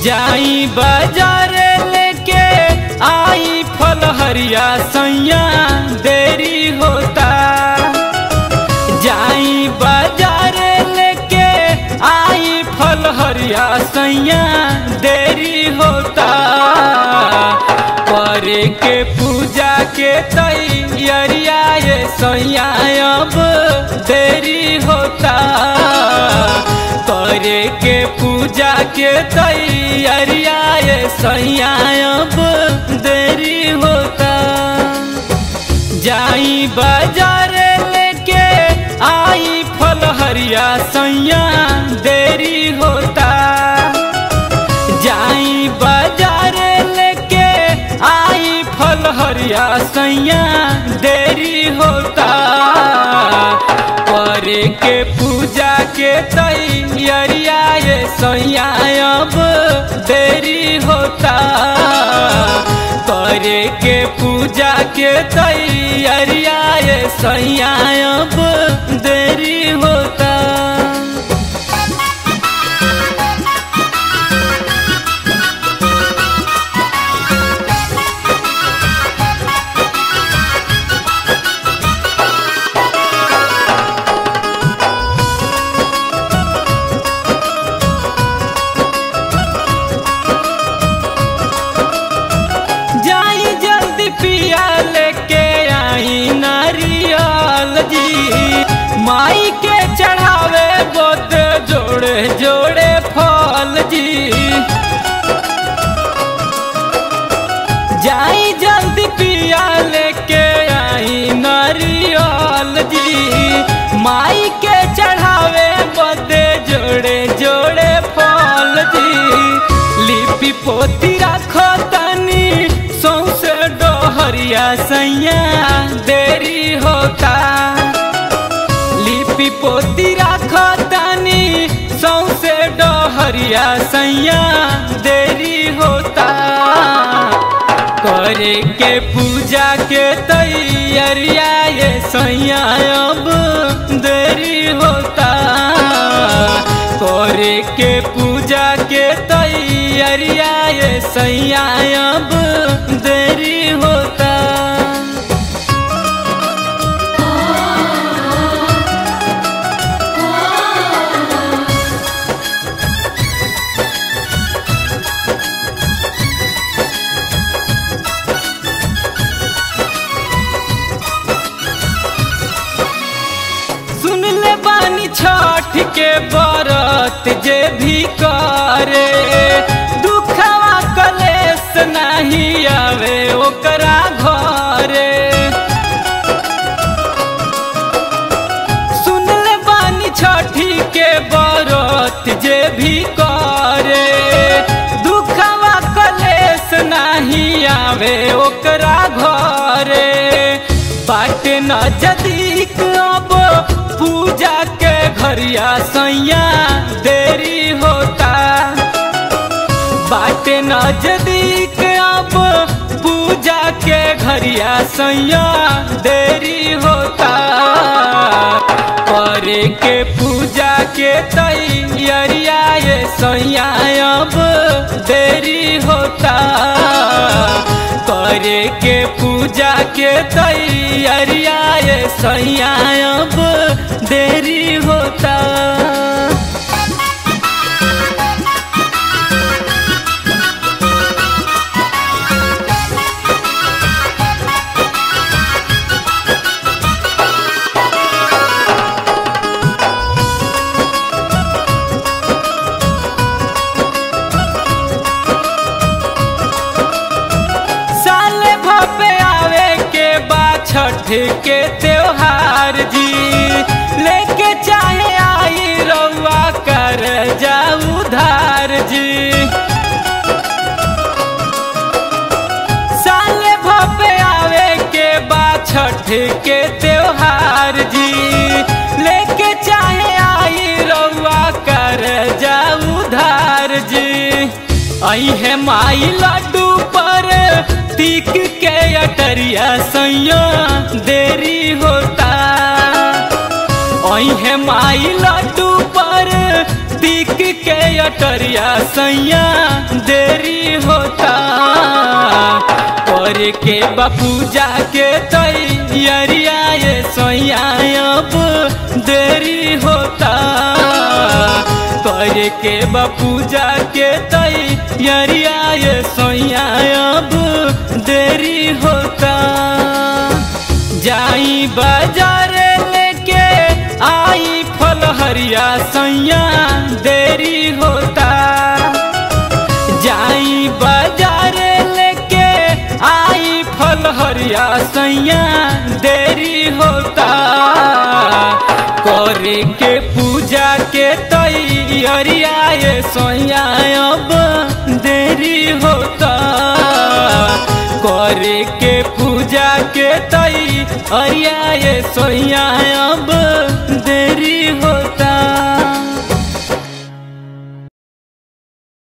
जाई बाजार लेके आई फल हरिया सैया देरी होता जाई बाजार लेके आई फल हरिया सैया देरी होता करे के पूजा के तैयारिया ये सैया अब देरी होता करे के पूजा के तैयारिया ये सैया अब देरी होता जाई बाजार लेके आई फल हरिया सैया देरी होता जाई बाजार लेके आई फल हरिया सैया देरी होता करे के पूजा के तैयारिया ये सैया अब देरी होता करे के पूजा के तैयारिया ये सैया अब देरी होता जाई जल्दी पिया लेके आई नारियल जी माई के चढ़ावे बोद जोड़े जोड़े फल जी जाई जल्दी पिया लेके आई नारियल जी माई के चढ़ावे बदे जोड़े जोड़े फल जी लिपि पोती राखो तनी सौसे डोहरिया सैया देरी होता लिपि पोती राखो तनी सौसे डोहरिया सैया देरी होता करे के पूजा के तैयारिया ये सैया अब देरी होता करे के पूजा के तैयारिया ये सैया अब देरी होता सुन ले बानी छठ के बरत जे भी करे दुखवा कलेस नहीं आवे ओकरा घरे सुन ले बानी छठी के बरत जे भी करे दुखवा कलेस नहीं आवे ओकरा घरे बाट न जदीक अब पूजा के घरिया सैया देरी होता बाट नजदीक अब पूजा के घरिया सैया देरी होता करे के पूजा के तैयारिया ये सैया अब देरी होता करे के पूजा के तैयारिया ये सैया अब देरी होता साले भपे आवे के बाद छठ के त्योहार जी लेके चाहे आई रउआ कर जाऊ धार जी साले भपे आवे के बाद छठ के त्योहार जी लेके चाहे आई रउआ कर जाऊ धार जी आई है माई लड्डू पर तीक के अटरिया सैया देरी होता आई है माई लड्डू पर दिख के अटरिया सैया देरी होता कर के बापू जाके तैयारिया ये सैया अब देरी होता कर के बापू जाके तैयारिया ये सैया अब देरी होता जाई बाजार लेके आई फल हरिया सैया देरी होता जाई बाजार लेके आई फल हरिया सैया देरी होता करे के पूजा के तैयारिया ये सैया अब देरी होता करे के पूजा के तैयारिया ये सैया